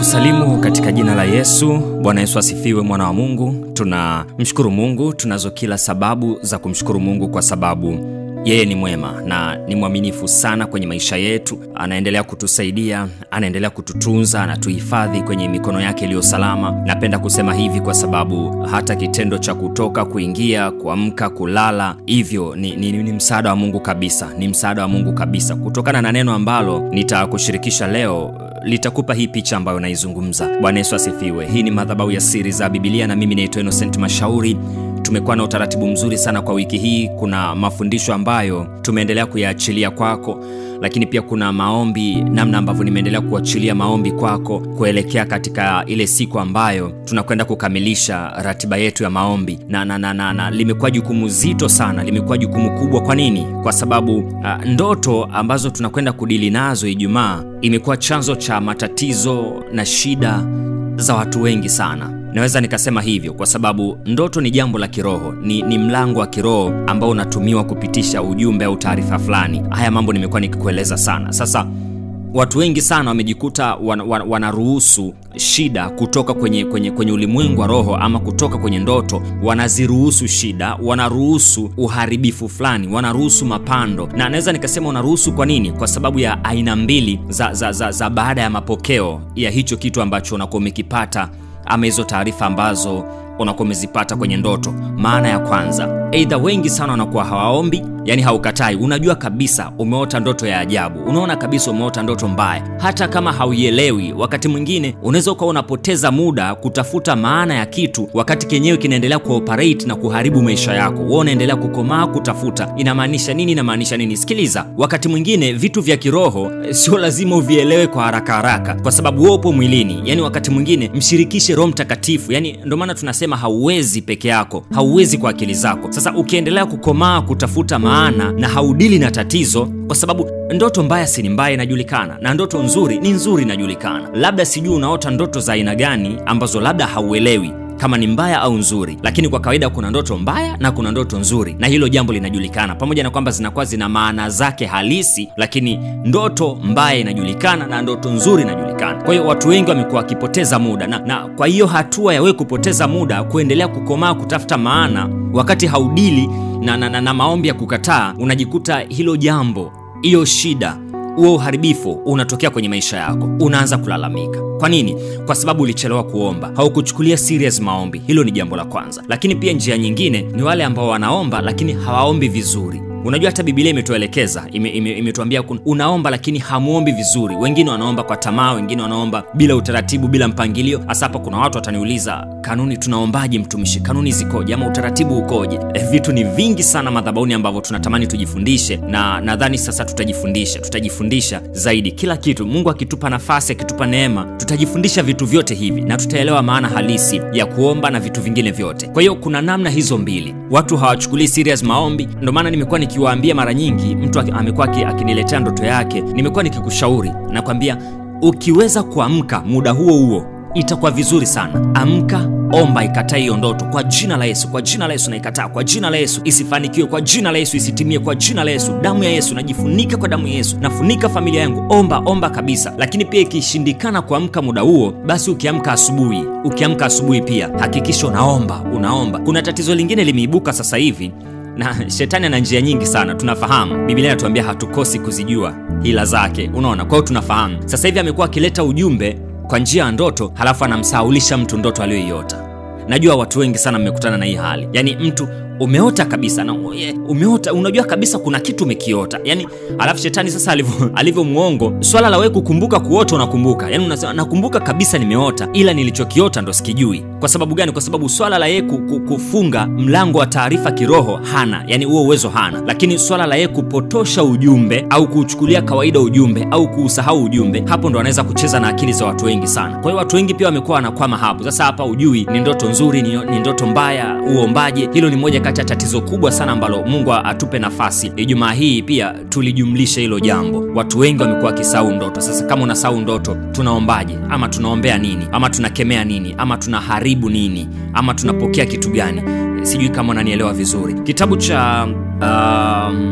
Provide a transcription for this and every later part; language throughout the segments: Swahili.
ninakusalimu katika jina la yesu bwana yesu asifiwe mwana wa mungu tunamshukuru mungu tunazo kila sababu za kumshukuru mungu kwa sababu yeye ni mwema na ni mwaminifu sana kwenye maisha yetu anaendelea kutusaidia anaendelea kututunza anatuhifadhi kwenye mikono yake iliyo salama napenda kusema hivi kwa sababu hata kitendo cha kutoka kuingia kuamka kulala hivyo ni, ni, ni msaada wa mungu kabisa ni msaada wa mungu kabisa kutokana na neno ambalo nitakushirikisha leo litakupa hii picha ambayo naizungumza bwana yesu asifiwe hii ni madhabau ya siri za bibilia na mimi naitwa innocent mashauri tumekuwa na utaratibu mzuri sana kwa wiki hii kuna mafundisho ambayo tumeendelea kuyaachilia kwako lakini pia kuna maombi namna ambavyo nimeendelea kuachilia maombi kwako kuelekea katika ile siku ambayo tunakwenda kukamilisha ratiba yetu ya maombi na, na, na, na, na limekuwa jukumu zito sana limekuwa jukumu kubwa kwa nini kwa sababu uh, ndoto ambazo tunakwenda kudili nazo ijumaa imekuwa chanzo cha matatizo na shida za watu wengi sana naweza nikasema hivyo kwa sababu ndoto ni jambo la kiroho ni, ni mlango wa kiroho ambao unatumiwa kupitisha ujumbe au taarifa fulani haya mambo nimekuwa nikikueleza sana sasa watu wengi sana wamejikuta wan, wan, wanaruhusu shida kutoka kwenye, kwenye, kwenye ulimwengu wa roho ama kutoka kwenye ndoto wanaziruhusu shida wanaruhusu uharibifu fulani wanaruhusu mapando na naweza nikasema wanaruhusu kwa nini kwa sababu ya aina mbili za, za, za, za baada ya mapokeo ya hicho kitu ambacho unakuwa umekipata ama hizo taarifa ambazo unakuwa umezipata kwenye ndoto maana ya kwanza eidha wengi sana wanakuwa hawaombi yani haukatai unajua kabisa umeota ndoto ya ajabu unaona kabisa umeota ndoto mbaya hata kama hauielewi wakati mwingine unaweza ukawa unapoteza muda kutafuta maana ya kitu wakati kenyewe kinaendelea kuoperate na kuharibu maisha yako wa unaendelea kukomaa kutafuta inamaanisha nini inamaanisha nini sikiliza wakati mwingine vitu vya kiroho sio lazima uvielewe kwa haraka haraka kwa sababu wewe upo mwilini yani wakati mwingine mshirikishe roho mtakatifu yani ndio maana tunasema hauwezi peke yako hauwezi kwa akili zako sasa ukiendelea kukomaa kutafuta maana na haudili na tatizo kwa sababu ndoto mbaya si ni mbaya inajulikana na ndoto nzuri ni nzuri inajulikana labda sijui unaota ndoto za aina gani ambazo labda hauelewi kama ni mbaya au nzuri lakini kwa kawaida kuna ndoto mbaya na kuna ndoto nzuri na hilo jambo linajulikana pamoja na kwamba zinakuwa zina maana zake halisi lakini ndoto mbaya inajulikana na ndoto nzuri inajulikana kwa hiyo watu wengi wamekuwa wakipoteza muda na, na kwa hiyo hatua ya wewe kupoteza muda kuendelea kukomaa kutafuta maana wakati haudili na, na, na, na maombi ya kukataa unajikuta hilo jambo hiyo shida huo uharibifu unatokea kwenye maisha yako unaanza kulalamika kwa nini kwa sababu ulichelewa kuomba haukuchukulia serious maombi hilo ni jambo la kwanza lakini pia njia nyingine ni wale ambao wanaomba lakini hawaombi vizuri unajua hata bibilia imetuelekeza imetuambia ime, ime unaomba lakini hamuombi vizuri wengine wanaomba kwa tamaa wengine wanaomba bila utaratibu bila mpangilio hasa hapa kuna watu wataniuliza kanuni tunaombaje mtumishi kanuni zikoje ama utaratibu ukoje e, vitu ni vingi sana madhabauni ambavyo tunatamani tujifundishe na nadhani sasa tutajifundisha tutajifundisha zaidi kila kitu mungu akitupa nafasi akitupa neema tutajifundisha vitu vyote hivi na tutaelewa maana halisi ya kuomba na vitu vingine vyote kwa hiyo kuna namna hizo mbili watu hawachukulii serious maombi ndio maana nimekuwa nikiwaambia mara nyingi mtu amekuwa akiniletea ndoto yake nimekuwa nikikushauri nakwambia ukiweza kuamka muda huo huo itakuwa vizuri sana amka omba ikataa hiyo ndoto kwa jina la yesu kwa jina la yesu naikataa kwa jina la yesu isifanikiwe kwa jina la yesu isitimie kwa jina la yesu damu ya yesu najifunika kwa damu ya yesu nafunika familia yangu omba omba kabisa lakini pia ikishindikana kuamka muda huo basi ukiamka asubuhi ukiamka asubuhi pia hakikisha unaomba unaomba kuna tatizo lingine limeibuka sasa hivi na shetani ana njia nyingi sana tunafahamu biblia inatuambia hatukosi kuzijua hila zake unaona kwao tunafahamu sasa hivi amekuwa akileta ujumbe kwa njia ya ndoto halafu anamsahaulisha mtu ndoto aliyoiota najua watu wengi sana mmekutana na hii hali yaani mtu umeota kabisa na umeota unajua kabisa kuna kitu umekiota yani alafu shetani sasa alivyo alivyo mwongo swala la wewe kukumbuka kuota unakumbuka yani unasema nakumbuka kabisa nimeota ila nilichokiota ndo sikijui kwa sababu gani kwa sababu swala la yeye kufunga mlango wa taarifa kiroho hana yani huo uwezo hana lakini swala la yeye kupotosha ujumbe au kuuchukulia kawaida ujumbe au kuusahau ujumbe hapo ndo anaweza kucheza na akili za watu wengi sana kwa hiyo watu wengi pia wamekuwa wanakwama hapo sasa hapa ujui ni ndoto nzuri ni, ni ndoto mbaya uombaje hilo ni moja kati ya tatizo kubwa sana ambalo mungu atupe nafasi ijumaa hii pia tulijumlisha hilo jambo watu wengi wamekuwa wakisahau ndoto sasa kama unasahau ndoto tunaombaje ama tunaombea nini ama tunakemea nini ama tunaharibu nini ama tunapokea kitu gani sijui kama unanielewa vizuri kitabu cha um,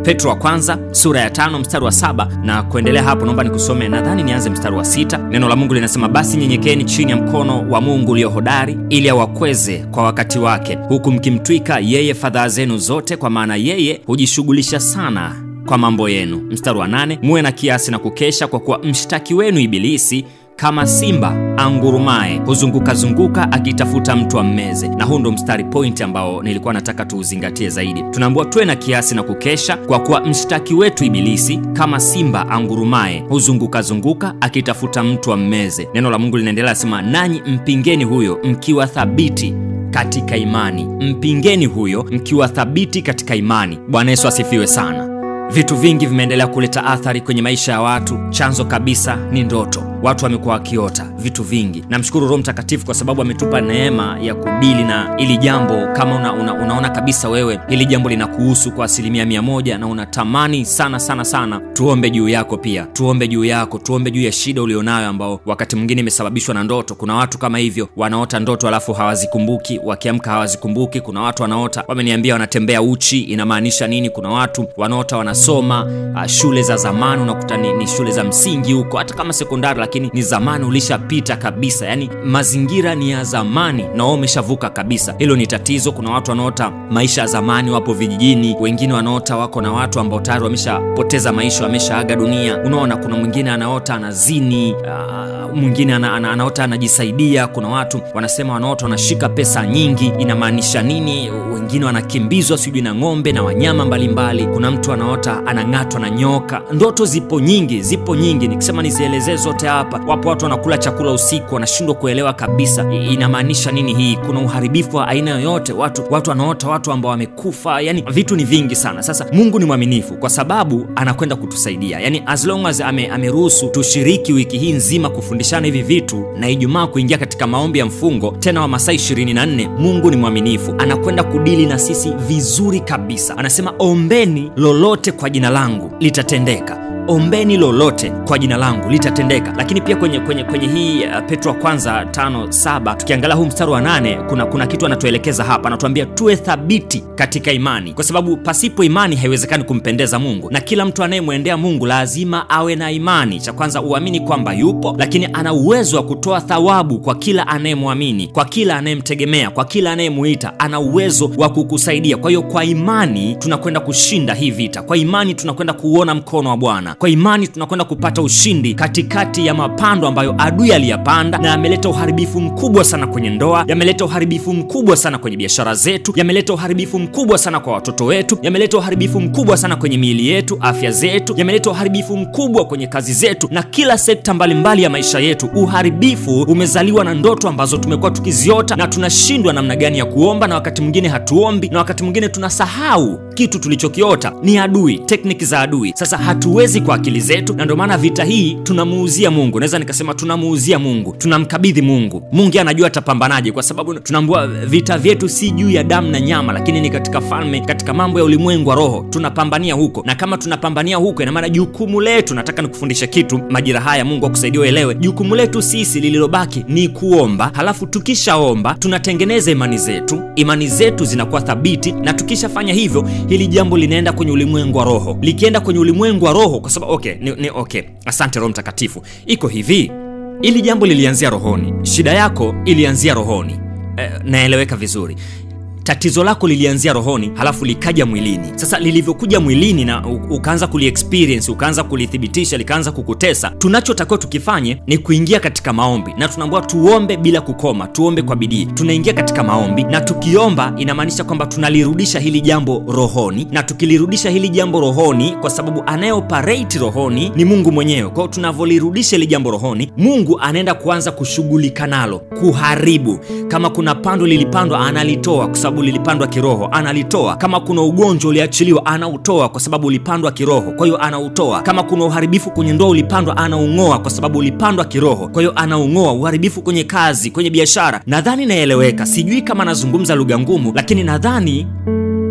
petro wa kwanza sura ya tano mstari wa saba na kuendelea hapo naomba nikusome nadhani nianze mstari wa sita neno la mungu linasema basi nyenyekeni chini ya mkono wa mungu ulio hodari ili awakweze kwa wakati wake huku mkimtwika yeye fadhaa zenu zote kwa maana yeye hujishughulisha sana kwa mambo yenu mstari wa nane muwe na kiasi na kukesha kwa kuwa mshtaki wenu ibilisi kama simba angurumaye huzungukazunguka akitafuta mtu ammeze na huu ndo mstari point ambao nilikuwa nataka tuuzingatie zaidi tunaambiwa tuwe na kiasi na kukesha kwa kuwa mshtaki wetu ibilisi kama simba angurumaye huzungukazunguka akitafuta mtu ammeze neno la mungu linaendelea asema nanyi mpingeni huyo mkiwa thabiti katika imani mpingeni huyo mkiwa thabiti katika imani bwana yesu asifiwe sana vitu vingi vimeendelea kuleta athari kwenye maisha ya watu chanzo kabisa ni ndoto watu wamekuwa wakiota vitu vingi namshukuru roho mtakatifu kwa sababu ametupa neema ya kudili na ili jambo kama una, una, unaona kabisa wewe hili jambo linakuhusu kwa asilimia mia moja na unatamani sana sana sana tuombe juu yako pia tuombe juu yako tuombe juu ya shida ulionayo ambao wakati mwingine imesababishwa na ndoto kuna watu kama hivyo wanaota ndoto alafu hawazikumbuki wakiamka hawazikumbuki kuna watu wanaota wameniambia wanatembea uchi inamaanisha nini kuna watu wanaota wanasoma uh, shule za zamani unakuta ni, ni shule za msingi huko hata kama sekondari lakini ni zamani ulishapita kabisa yani mazingira ni ya zamani na wao umeshavuka kabisa hilo ni tatizo kuna watu wanaota maisha ya zamani wapo vijijini wengine wanaota wako na watu ambao tayari wameshapoteza maisha wameshaaga dunia unaona kuna mwingine anaota anazini uh, mwingine ana, ana, anaota anajisaidia kuna watu wanasema wanaota wanashika pesa nyingi inamaanisha nini wengine wanakimbizwa sijui na ng'ombe na wanyama mbalimbali mbali. kuna mtu anaota anang'atwa na nyoka ndoto zipo nyingi zipo nyingi nikisema nizielezee zote hapa wapo watu wanakula chakula usiku wanashindwa kuelewa kabisa I- inamaanisha nini hii kuna uharibifu wa aina yoyote watu watu wanaota watu ambao wamekufa yani vitu ni vingi sana sasa mungu ni mwaminifu kwa sababu anakwenda kutusaidia yani as long as ame, ameruhusu tushiriki wiki hii nzima kufundishana hivi vitu na ijumaa kuingia katika maombi ya mfungo tena wa masaa 24 mungu ni mwaminifu anakwenda kudili na sisi vizuri kabisa anasema ombeni lolote kwa jina langu litatendeka ombeni lolote kwa jina langu litatendeka lakini pia kwenye kwenye kwenye hii uh, petro wa kwanza tano saba tukiangalia huu mstari wa nane kuna kuna kitu anatuelekeza hapa anatuambia tuwe thabiti katika imani kwa sababu pasipo imani haiwezekani kumpendeza mungu na kila mtu anayemwendea mungu lazima awe na imani cha kwanza uamini kwamba yupo lakini ana uwezo wa kutoa thawabu kwa kila anayemwamini kwa kila anayemtegemea kwa kila anayemuita ana uwezo wa kukusaidia kwa hiyo kwa imani tunakwenda kushinda hii vita kwa imani tunakwenda kuuona mkono wa bwana kwa imani tunakwenda kupata ushindi katikati ya mapando ambayo adui aliyapanda na yameleta uharibifu mkubwa sana kwenye ndoa yameleta uharibifu mkubwa sana kwenye biashara zetu yameleta uharibifu mkubwa sana kwa watoto wetu yameleta uharibifu mkubwa sana kwenye miili yetu afya zetu yameleta uharibifu mkubwa kwenye kazi zetu na kila sekta mbalimbali mbali ya maisha yetu uharibifu umezaliwa na ndoto ambazo tumekuwa tukiziota na tunashindwa namna gani ya kuomba na wakati mwingine hatuombi na wakati mwingine tunasahau kitu tulichokiota ni adui tekniki za adui sasa hatuwezi kwa akili zetu na ndio maana vita hii tunamuuzia mungu naweza nikasema tunamuuzia mungu tunamkabidhi mungu mungu anajua atapambanaje kwa sababu tunaambua vita vyetu si juu ya damu na nyama lakini ni katika falme katika mambo ya ulimwengu wa roho tunapambania huko na kama tunapambania huko inamaana jukumu letu nataka nikufundishe kitu majira haya mungu akusaidia uelewe jukumu letu sisi lililobaki ni kuomba halafu tukishaomba tunatengeneza imani zetu imani zetu zinakuwa thabiti na tukishafanya hivyo hili jambo linaenda kwenye ulimwengu wa roho likienda kwenye ulimwengu wa roho kwa sababu okay, ni, ni, okay asante roho mtakatifu iko hivi ili jambo lilianzia rohoni shida yako ilianzia rohoni eh, naeleweka vizuri tatizo lako lilianzia rohoni halafu likaja mwilini sasa lilivyokuja mwilini na u- ukaanza kuliexperience ukaanza kulithibitisha likaanza kukutesa tunachotakiwa tukifanye ni kuingia katika maombi na tunaambiwa tuombe bila kukoma tuombe kwa bidii tunaingia katika maombi na tukiomba inamaanisha kwamba tunalirudisha hili jambo rohoni na tukilirudisha hili jambo rohoni kwa sababu anayeoperate rohoni ni mungu mwenyewe kwao tunavyolirudisha hili jambo rohoni mungu anaenda kuanza kushughulika nalo kuharibu kama kuna pando lilipandwa analitoa kwa sababu lilipandwa kiroho analitoa kama kuna ugonjwa uliachiliwa anautoa kwa sababu ulipandwa kiroho kwa hiyo anautoa kama kuna uharibifu kwenye ndoa ulipandwa anaung'oa kwa sababu ulipandwa kiroho kwa hiyo anaung'oa uharibifu kwenye kazi kwenye biashara nadhani naeleweka sijui kama nazungumza lugha ngumu lakini nadhani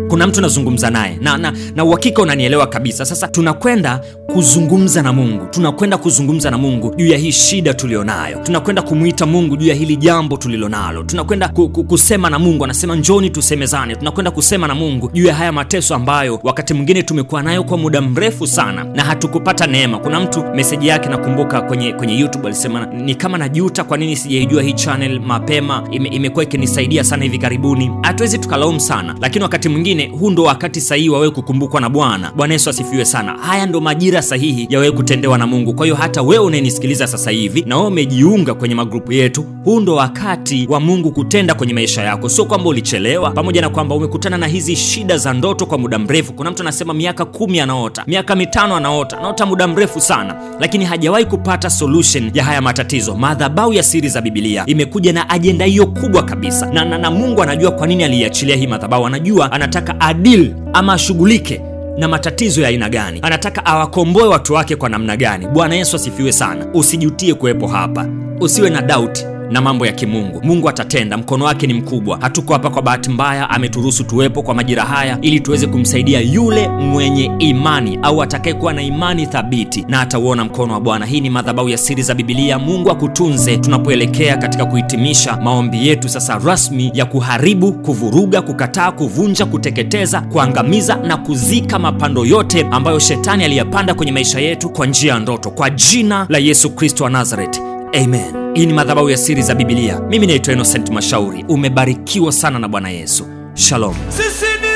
kuna mtu nazungumza naye na, na, na uhakika unanielewa kabisa sasa tunakwenda kuzungumza na mungu tunakwenda kuzungumza na mungu juu ya hii shida tulionayo tunakwenda kumwita mungu juu ya hili jambo tulilonalo tunakwenda ku, ku, kusema na mungu anasema njoni tusemezane tunakwenda kusema na mungu juu ya haya mateso ambayo wakati mwingine tumekuwa nayo kwa muda mrefu sana na hatukupata neema kuna mtu meseji yake nakumbuka kwenye kwenye youtube alisema ni kama najuta kwa nini sijaijua hii channel mapema ime, imekuwa ikinisaidia sana hivi karibuni hatuwezi tukalaumu sana lakini wakati mwingine huu ndo wakati sahihi wa wewe kukumbukwa na bwana bwana yesu asifiwe sana haya ndo majira sahihi ya wewe kutendewa na mungu kwa hiyo hata wewe unayenisikiliza sasa hivi na wewe umejiunga kwenye magrupu yetu huu ndo wakati wa mungu kutenda kwenye maisha yako sio kwamba ulichelewa pamoja na kwamba umekutana na hizi shida za ndoto kwa muda mrefu kuna mtu anasema miaka kumi anaota miaka mitano anaota anaota muda mrefu sana lakini hajawahi kupata solution ya haya matatizo madhabau ya siri za bibilia imekuja na ajenda hiyo kubwa kabisa na, na, na mungu anajua kwa nini aliiachilia hii madhabau anajua anataka adil ama ashughulike na matatizo ya aina gani anataka awakomboe watu wake kwa namna gani bwana yesu asifiwe sana usijutie kuwepo hapa usiwe na dauti na mambo ya kimungu mungu atatenda mkono wake ni mkubwa hatuko hapa kwa bahati mbaya ameturuhusu tuwepo kwa majira haya ili tuweze kumsaidia yule mwenye imani au atakayekuwa na imani thabiti na atauona mkono wa bwana hii ni madhabau ya siri za bibilia mungu akutunze tunapoelekea katika kuhitimisha maombi yetu sasa rasmi ya kuharibu kuvuruga kukataa kuvunja kuteketeza kuangamiza na kuzika mapando yote ambayo shetani aliyapanda kwenye maisha yetu kwa njia ya ndoto kwa jina la yesu kristo wa nazareti amen hii ni madhabahu ya siri za bibilia mimi naitwa innocent mashauri umebarikiwa sana na bwana yesu shalom sisi ni